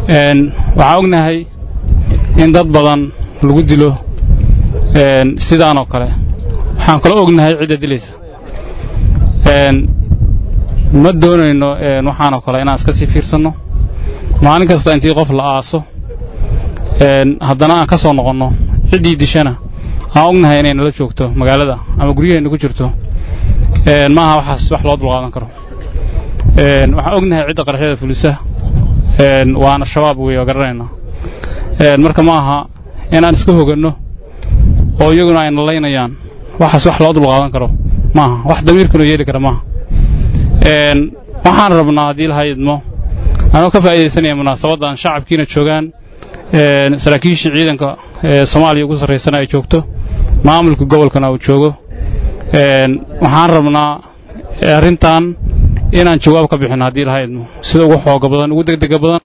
waxaan ognahay in dad badan lagu dilo sidaan oo kale waxaan kaloo ognahay cidda dilaysa ma doonayno waxaanoo kale inaan iska sii fiirsanno maalin kasta intii qof la aaso haddana aan ka soo noqonno ciddii dishana aan ognahay inay nala joogto magaalada ama guryaheenna ku jirto maaha waxaas wax loo dulqaadan karo waxaan ognahay cidda qaraxyada fulisa waana shabaab wey oo garanayna marka ma aha inaan iska hoganno oo iyaguna ay nalaynayaan waxaas wax loo dulqaadan karo maaha wax damiirkanoo yeeli kara maaha waxaan rabnaa haddii laha idmo anoo ka faa'iidaysanaya munaasabaddan shacabkiina joogaan saraakiishii ciidanka soomaaliya ugu sarraysana ay joogto maamulka gobolkana uu joogo waxaan rabnaa arrintan inaan jawaab ka bixinno haddii laha idmo sida ugu xooga badan ugu degdega badan